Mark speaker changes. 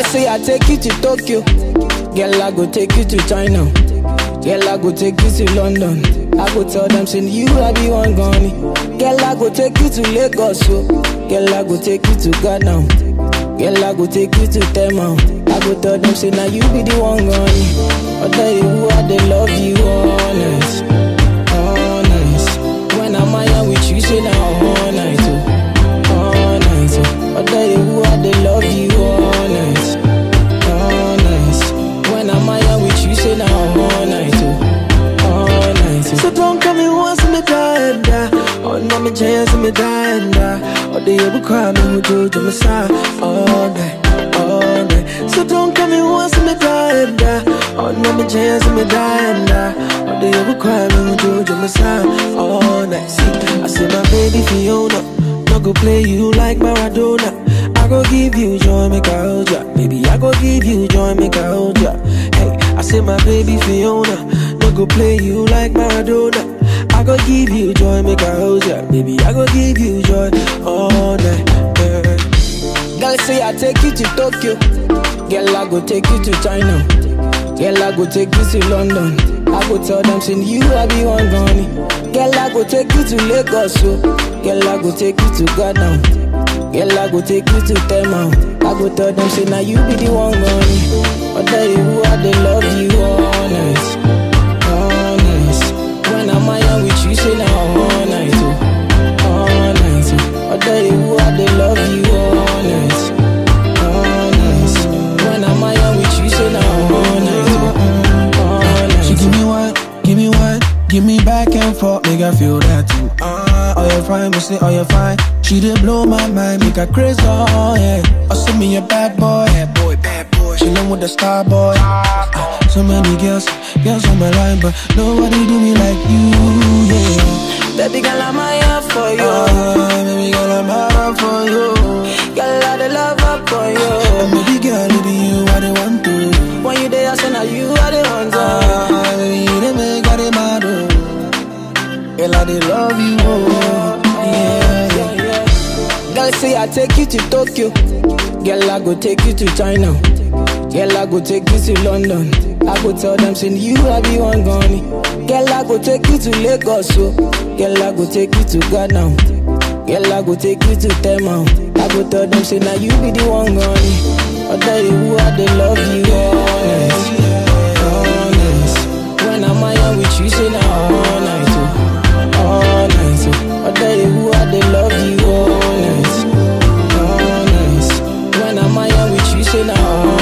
Speaker 1: Girl say I take you to Tokyo. Girl I go take you to China. Girl I go take you to London. I go tell them say you I be one gone. Girl I go take you to Lagos. So. Girl I go take you to Ghana. Girl I go take you to Tema. I go tell them say now you be the one gone. I tell you who I they love you honest, honest. When I'm out with you say now all night, oh, all night. Oh. I tell you who I they love you honest, honest. When I'm out with you say now all night, oh, all night. Oh.
Speaker 2: So don't come in once me die and die. Oh, no, me chance me die and die. Oh, they ever cry me who do to me side all night, all night. So don't come in once me die and die. Oh, no, me chance me die and die. Oh, they ever cry me who do to me side all night. See, I say my baby Fiona, no go play you like Maradona. I go give you joy, make I hold ya. Baby, I go give you joy, make I hold ya. Hey, I say my baby Fiona, no go play you like Maradona. I go give you joy, make I hold ya. Baby, I go give you joy all night. Yeah.
Speaker 1: Girl say I take you to Tokyo. Girl I go take you to China. Girl I go take you to London. I go tell them say you I be one gone. Girl I go take you to Lagos. So. Girl I go take you to Ghana. Girl I go take you to Tema. I go tell them say now you be the one gone. I tell you who I they love you honest, honest. When I'm out with you say now all night, oh, all night. Oh. I tell you who I they love you honest, honest. When I'm out with you say now all night, oh, all night.
Speaker 2: She give me one, give me one, give me back and forth, make I feel that too. Ah, oh you fine, me say oh you fine. She did blow my mind, make her crazy, oh yeah. Oh send me a bad boy, bad boy, bad boy. She love with the star boy. Ah, so many girls, girls on my line, but nobody do me like you, yeah.
Speaker 1: Baby girl, I'm here for you.
Speaker 2: Ah, baby girl, I'm out for you.
Speaker 1: Girl, I the love up for
Speaker 2: And
Speaker 1: you.
Speaker 2: baby girl, it be you I the want to.
Speaker 1: When you there, I say now you are the one. to.
Speaker 2: Ah, baby, you the make I the mad, oh. Girl, I the love you, oh. Yeah, yeah.
Speaker 1: Girl say I take you to Tokyo. Girl I go take you to China. Girl I go take you to London. I go tell them say you I be one gone. Girl I go take you to Lagos. So. Girl I go take you to Ghana. Girl I go take you to Tema. I go tell them say now you be the one gone. I tell you who I they love you honest, honest. When I'm out with you say now all night, oh, all night. Oh. I tell you who I they love you honest, honest. When I'm out with you say now